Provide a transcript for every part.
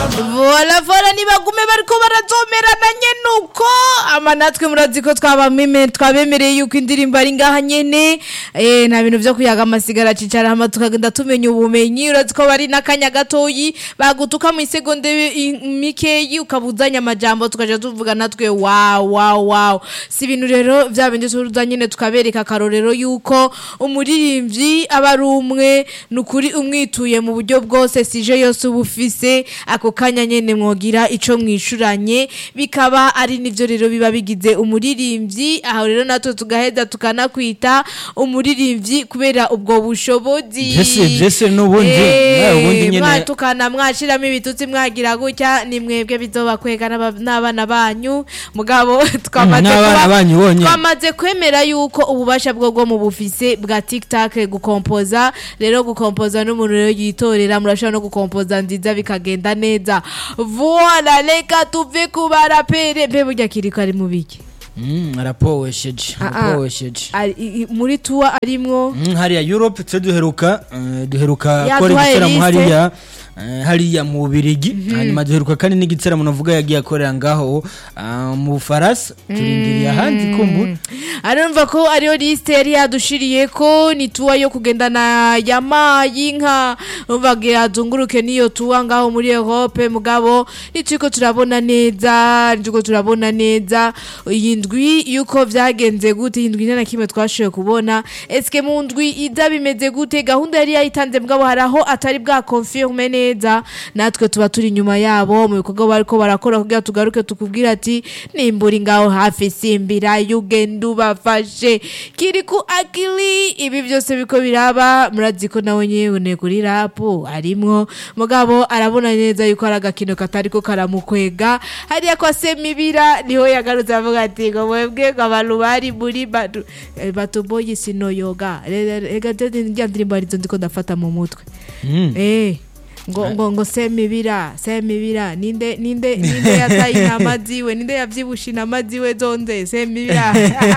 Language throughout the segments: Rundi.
vola vola nibagume bariko barazomerana nyene uko ama natwe murazi ko twabameme twabemereye yuko indirimbo ari ngaha nyene eh nta bintu vyo kuyaga amasigara cicara hama tukagenda tumenya ubumenyi urazi ko bari n'akanya gatoyi bagutuka mu isegonde i- mikeyi ukabuzanya amajambo tukaja tuvuga natwe wow wow wow si ibintu rero vya bindi turuza nyene tukabereka akarorero yuko umuririmbyi aba ari umwe ni ukuri umwituye mu buryo bwose sije yose uba ufise ako kanya nyene mwogira ico mwishuranye bikaba ari nivyo rero biba bigize umuririmbyi aho rero natwe tugaheza tukanakwita umuririmbyi kubera ubwo bushobozi Vyese- vyese n'ubundi, Eh, nawe ubundi nyene- mwatukana mwashiramo ibitutsi mwagira gutya ni mwebwe bizobakwega n'aba- n'abana banyu mugabo twamaze n'abana kuba- banyu bonyene. twamaze kwemera yuko ububasha bwo bwo mu bufise bwa tiktok gukompoza rero gukompoza n'umuntu rero yitorera murashobora no gukompoza nziza bikagenda neza voila reka tuve ku barapere mbe burya kiriko ari mu biki Mm, arapowesheje Ah, ah. arapowesheje Ari- i- i- muri tuwa arimwo Mm, hariya europe twe duheruka eh, duheruka Yaduhaye kora igitaramo liste. hariya eh, hariya mu bubirigi hanyuma duheruka kandi n'igitaramo navuga yagiye akorera ngaho ah, mu bufaransa turindiriye ahandi kumbura arumva ko ariyo lisite yari yadushiriye ko ni tuwa yo kugendana yamayi inka umvaga yazunguruke n'iyo tuwa ngaho muri Europe mugabo nitiko turabona neza nitiko turabona neza iyi ndwi yuko vyagenze gute iyi ndwi nta na kimwe twashoboye kubona eske mu ndwi iza bimeze gute gahunda yari yayitanze mugabo hari aho atari bwa confirme neza natwe tuba turi inyuma yabo mu bikorwa bariko barakora kugira tugaruke tukubwira ati nimbura ngaho hafi simbira yugenda ubafashe kiri ku akili ibi byose biko biraba murazi ko nawe nyene kuri rapu arimwo mugabo arabona neza yuko ari agakino katariko karamukwega hariya kwa semibira niho yagarutse avuga ati ngo mwebwe ngo abantu bari muri batu eh, batuboyi sinoyoga rega rya ndirimbo arizo ndiko ndafata mu mutwe Mm. Eh, ngo ngo ngo semibira semibira ninde ninde ninde yataye intama ziwe ninde yavyibusha intama ziwe zonze semibira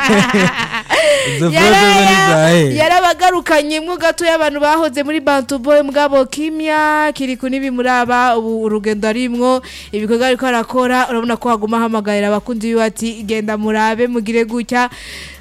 Izo Yara- photo zo ni zahe? yarabagarukanyemwo gato y'abantu bahoze muri bantu boy mugabo kimya kiriku n'ibimuraba ubu urugendo arimwo ibikorwa ariko arakora urabona ko haguma hamagarira abakunzi biwe ati genda murabe mugire gutya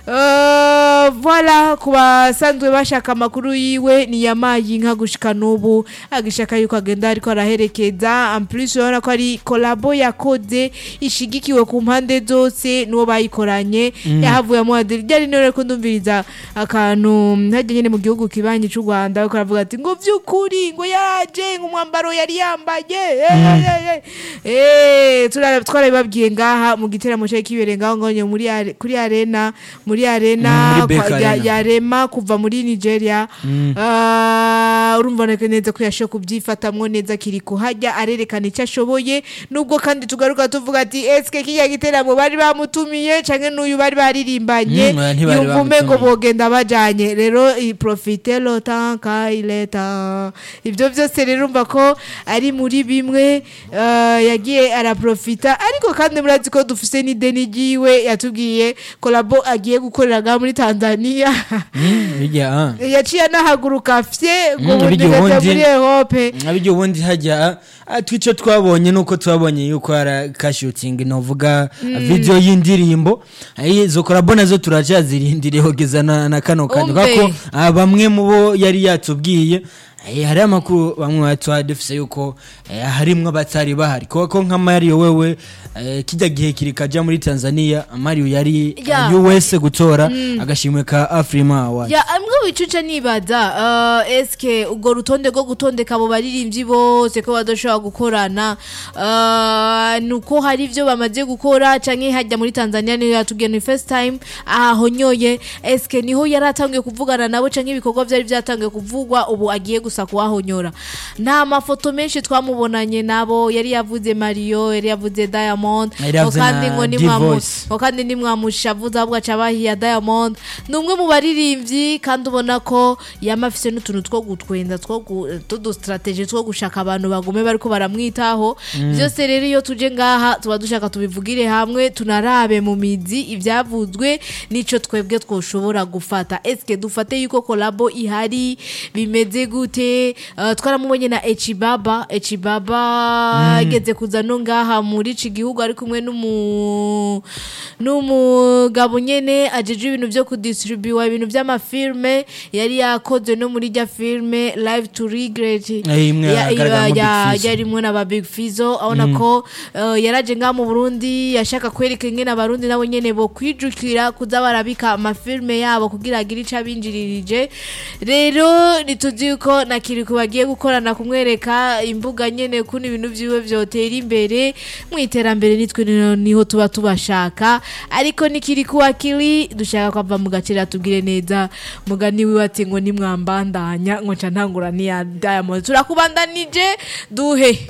Uh, voilà ku basanzwe bashaka amakuru yiwe ni yamaye inka gushika n'ubu agishaka yuko agenda ariko araherekeza en plus urabona ko ari kolabo yakoze ishigikiwe ku mpande zose n'uwo bayikoranye yahavuye amuhadiri ryari none ko ndumviriza akantu hajya nyine mu gihugu kibanyi cy'u Rwanda ariko aravuga ati ngo vy'ukuri ngo yaje ngo umwambaro yari yambaye eh, eh, eh, eh turara twarabibabwiye ngaha mu giteramo cyo kibereye ngaho ngo muri are- kuri arena muri arena Mm, muri Beka kwa- ya- Arena. yarema kuva muri Nigeria Ah, urumva neka neza ko yashoboye kubyifatamwo neza kiri kuhajya arerekana icyo ashoboye nubwo kandi tugaruka tuvuga ati eske kiriya giteramo bari bamutumiye canke n'uyu bari baririmbanye Mm, oya, ntibari yumva umengo bamutumiye. bogenda bajanye rero i- profite lo temps qu'il est temps ibyo byose rero urumva ko ari muri bimwe ah, yagiye araprofita ariko kandi murazi ko dufise n'ideni ryiwe yatubwiye kolabo agiye gukorera ngaha muri Tanzania Mm, bijya ah. yaciye anahaguruka fye ngo Mm, ubundi bijya gaja ubundi- muri Europe abijya ubundi hajya ah, twico twabonye nuko twabonye yuko hari kashutingi novuga video y'indirimbo Ah, izo korabo nazo turacyazirindiriye kugeza na, na kano kanya Umve. kako ah, bamwe mu bo yari yatubwiye eh, hari amakuru bamwe batwa dufise yuko eh, harimwo batari bahari kuko nka Mario wewe eh, kijya gihe kiri kaja muri Tanzania Mario yari Ya. yeah. US gutora agashimwe ka Afrima Award ya amwe wicuca nibaza uh, eske ubwo rutonde rwo gutondeka abo baririmbyi bose ko badashobora gukorana uh, nuko hari ivyo bamaze gukora canke hajya muri Tanzania niyo yatubwiye ni first time ahahonyoye eske niho yari atangiye kuvugana nabo canke ibikorwa vyari vyatangiye kuvugwa ubu agiye gusa kuhahonyora nta mafoto menshi twamubonanye nabo yari yavuze Mario yari yavuze Diamond Yari yavuze kandi na ngo ni Divoice. ngo kandi nimwamushavuza ahubwo aca bahiya Diamond ni umwe mu baririmbyi kandi ubona ko yama afise n'utuntu two gutwenza two gu- tudusitrategi two gushaka abantu bagume bariko baramwitaho byose rero iyo tuje ngaha tuba dushaka tubivugire hamwe tunarabe mu mizi ibyavuzwe n'ico twebwe twoshobora gufata eske dufate yuko kolabo ihari bimeze gute gute uh, twaramubonye na echibaba echibaba ageze kuza no ngaha muri iki gihugu ari kumwe n'umu n'umugabo nyene ajeje ibintu vyo kudistribuwa ibintu vy'amafilme yari yakoze no muri rya filme live to regret Eh, imwe Ya- yagaragaramo Big ya- Fizzo. yarimwo na ba big fizo abona ko uh, yaraje ngaha mu burundi yashaka kwereka ingene abarundi nabo nyene bo kwijukira kuza barabika amafilme yabo kugira agire ico abinjiririje rero nituzi yuko na kiriku bagiye gukorana kumwereka imbuga nyene kuno ibintu vyiwe vyotera imbere mu iterambere nitwe niho- niho tuba tubashaka ariko nikiriku akili dushaka kwava mu gaciro atubwire neza mugani wiwe ati ngo nimwambandanya ngo nca ntangura niya diamond turakubandanije duhe